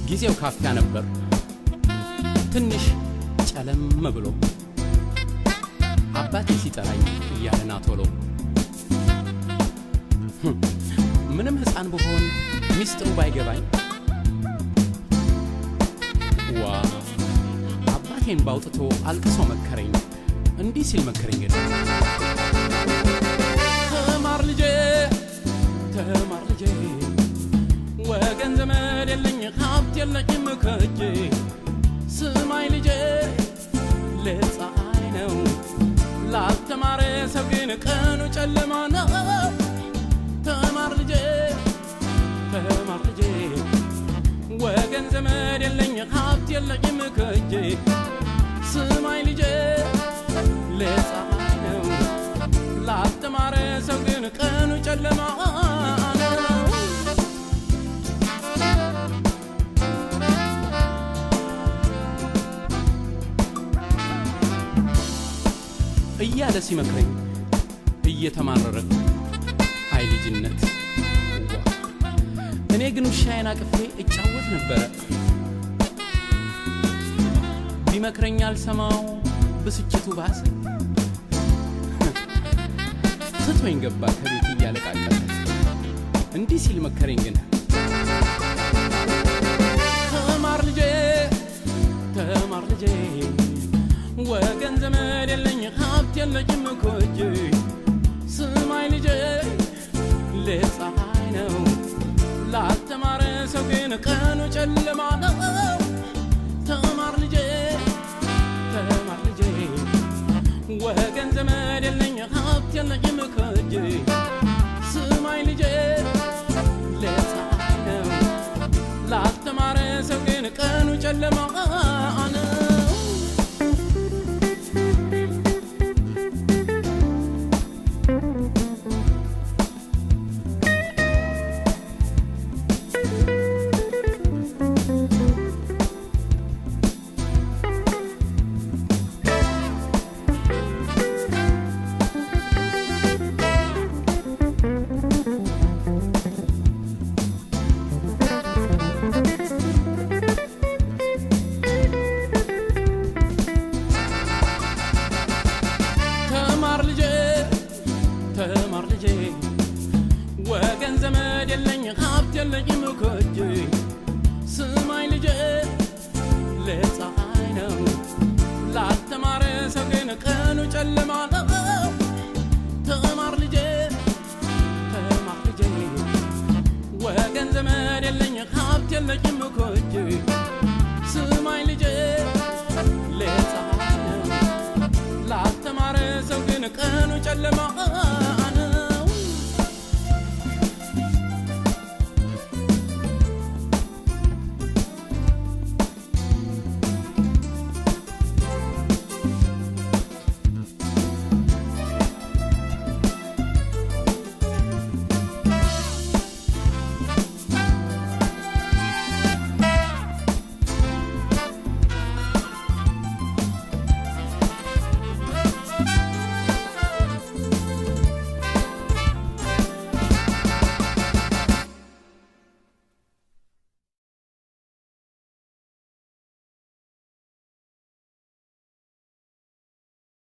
ጊዜው ካፊያ ነበር ትንሽ ጨለም ብሎ አባቴ ሲጠራኝ እያለና ቶሎ ምንም ሕፃን ብሆን ሚስጥሩ ባይገባኝ ዋ አባቴን ባውጥቶ አልቅሶ መከረኝ እንዲህ ሲል መከረኝ ግን ተማር ልጄ ተማር ልጄ ወገን ዘመድ የለኝ ሀብት የለኝም ከእጄ ስማይ ልጄ ለፀሐይ ነው ላልተማረ ሰው ግን ቀኑ ጨለማ ነው ተማር ልጄ ተማር ልጄ ወገን ዘመድ የለኝ ሀብት የለኝም ከእጄ ስማይ ልጄ ለፀሐይ ነው ላልተማረ ሰው ግን ቀኑ ጨለማ ነው እያለ ሲመክረኝ እየተማረረ አይ ልጅነት ዋ እኔ ግን ውሻዬን አቅፌ እጫወት ነበረ ቢመክረኝ አልሰማው ብስጭቱ ባሰ ትቶኝ ገባ ከቤት እያለቃቀለ እንዲህ ሲል መከረኝ ግን ተማር ልጄ ተማር ልጄ ወገን ዘመድ የለኝ ሀብት የለኝም ኮጄ ስማይ ልጄ ለፀሐይ ነው ላልተማረ ሰው ግን ቀኑ ጨለማ ነው ተማር ልጄ ተማር ልጄ ወገን ዘመድ የለኝ ሀብት የለኝም ኮጄ ስማይ ልጄ ለፀሐይ ነው ላልተማረ ሰው ግን ቀኑ ጨለማ ነው ተማር ልጄ ተማር ልጄ ወገን ዘመድ የለኝ ሀብት የለኝም ከእጄ ስማኝ ልጄ ለፀሐይ ነው ላልተማረ ሰው ግን ቀኑ ጨለማ ነው ተማር ልጄ ተማር ልጄ ወገን ዘመድ የለኝ ሀብት የለኝም ከእጄ